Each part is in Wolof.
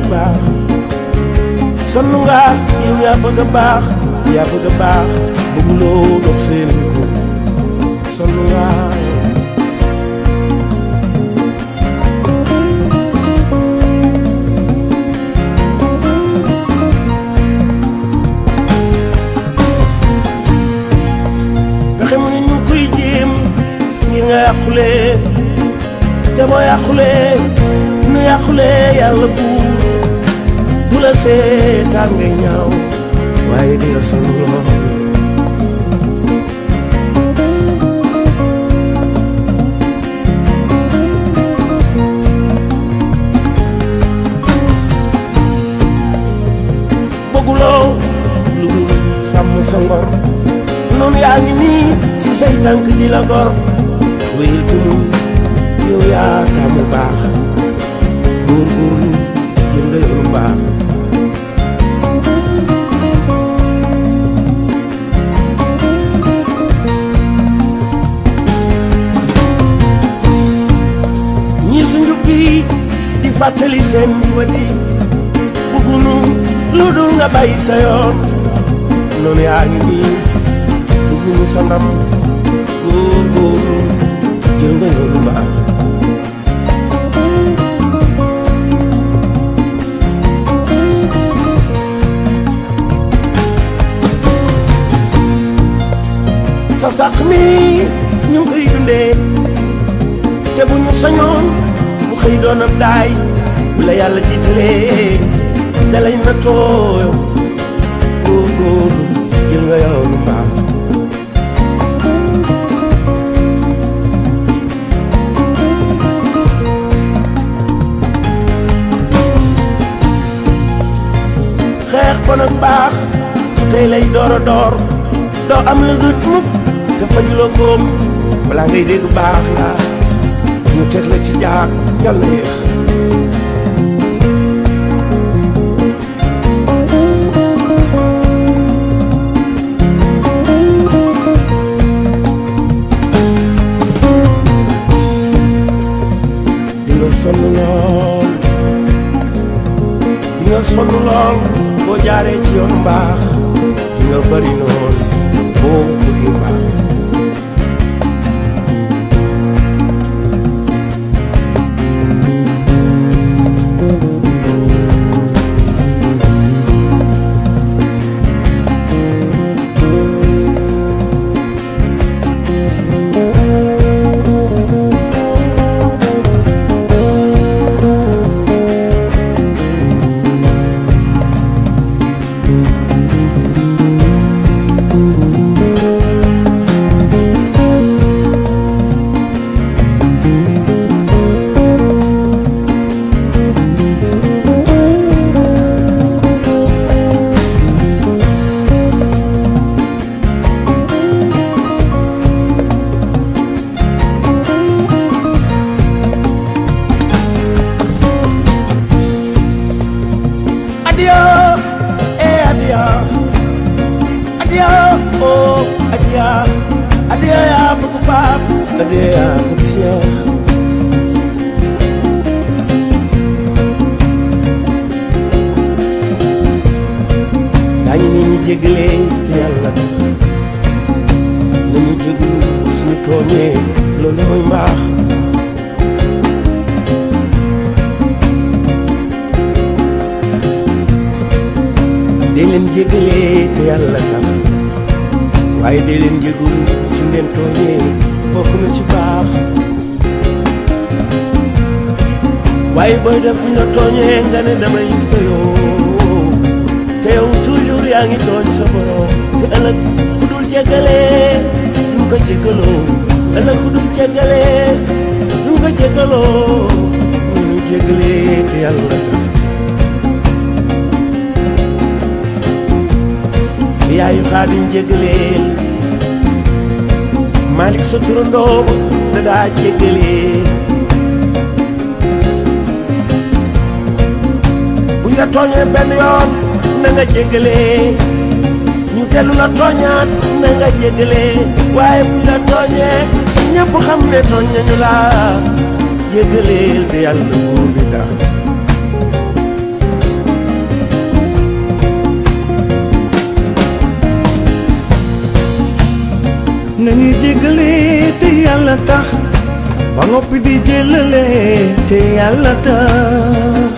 baax sonn nga yow yaa bëgg a baax yaa bëgg a baax bëgguloo dox seen ko sonn nga pexe mu ne ñu ngi koy jéem ngir nga yàqule te boo yàqule nu yàqule yàlla buur du la seetaan ngay ñaaw waaye di nga sonn lool bëgguloo lu dul sàmm sa ngor noonu yaa ngi nii si say tànk di la gor wéyal ci mun yow yaa taamu baax góorgóorlu jël nga yoonu baax ñi su njub gi di fàttali seen jubadi bëggunu lu dul nga bàyyi sa yoon noonu yaa ngi nii bëggunu sa ndam góorgóorlu jël nga yoonu baax sa sàq mi ñu ngi koy dundee te bu ñu sañoon mu xëy doon ab daay bu la yàlla jiitalee dalay na tooyo góorgóorlu jël nga yoonu baax xeex ko nag baax tey lay door a door doo am la rët mukk te fajuloo góom balaa ngay dégg baax la ñu teg la ci jaar yàlla na yéex dina sonn lool dina sonn lool boo jaaree ci yoon mbaax dina bari noon boo bëggee baax Adio, eh adio, adio, oh adio, adio ya buku pap, adio ya buku siang. Gaañu ni ñu jégalee te yàlla tax nañu jégalu suñu tooñee loolu mooy mbaax. dee leen jégalee te yàlla tax waaye dee leen jégalu su ngeen tooñee bokk na ci baax waaye booy def bu ñu la tooñee nga ne damay fayoo te yow toujours yaa ngi tooñ sa borom te ëllëg ku dul jégalee duñ ko jégaloo ëllëg ku dul jégalee duñ ko jégaloo ñu jégalee te yàlla tax yaayu xaadim jégaleel Malick sa turandoo ba da daa jégalee buñ la tooñee benn yoon na nga jégalee ñu dellu la tooñaat na nga jégalee waaye buñ la tooñee ñëpp xam ne tooñ nañu la jégaleel te yàlla buur bi tax nañuy jéggale te yàlla tax ba noppi di jëlale te yàlla tax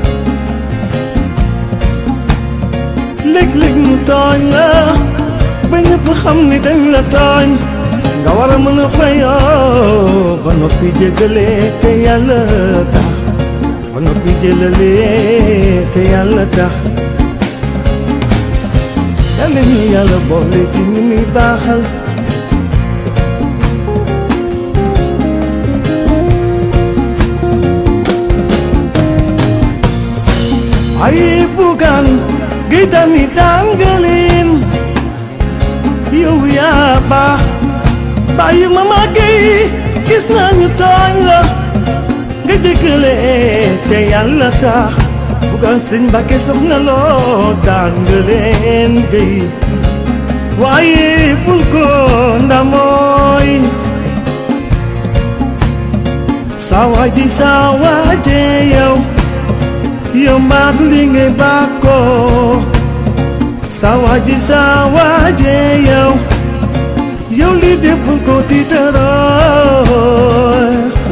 léeg-léeg mu tooñ la ba ñëpp xam ni dañ la tooñ nga war a mën a fayoo ba noppi jéggale te yàlla tax ba noppi jëlale te yàlla tax yàlla ñu yàlla boole ci ñi muy baaxal ay bugaan gi tamit daan nga leen yow yaa baax bàyyi ma màggee gis naa ñu tooñ la nga jéggale te yàlla tax bugaan sëñ Mbàkke soxna loo daan nga leen gay waaye bul ko ndamooy sawaaji sawaaje yow yow mbaatu li ngay bàkkoo sawaaji sawaaje yow yow li de bul ko tiitaroo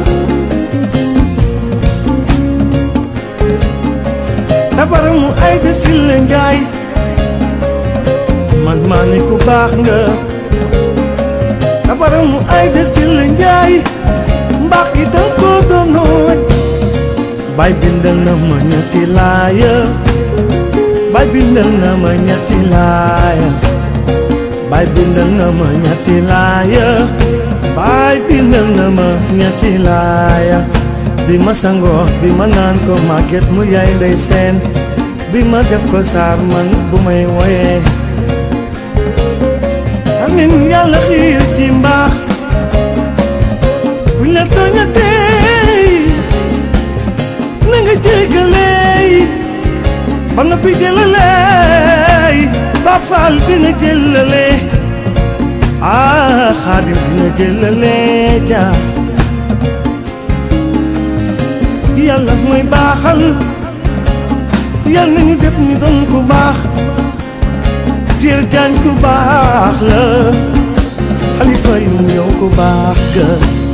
tabaramu ay de sille njaay man maa ne ku baax nga tabaramu ay de sille njaay mbaax gi danga ko doonoon bay bindal na ma ñetti laaya bay bindal na ma ñetti laaya bay bindal na ma ñetti laaya bay bindal na ma ñetti laaya bi ma sangoo bi ma naan ko màgget mu yaay ndey seen bi ma def ko saar man bu may woyee amin yàlla xiir ci mbaax buñ la tooñatee na nga jéggaleey ba nga bi jëlaleey ba faal dina jëlale ah xaadim dina jëlale ja yàlla mooy baaxal yàlla nañu def ni doon ku baax Pierre Diagne ku baax la xalifa yu yow ku baax ga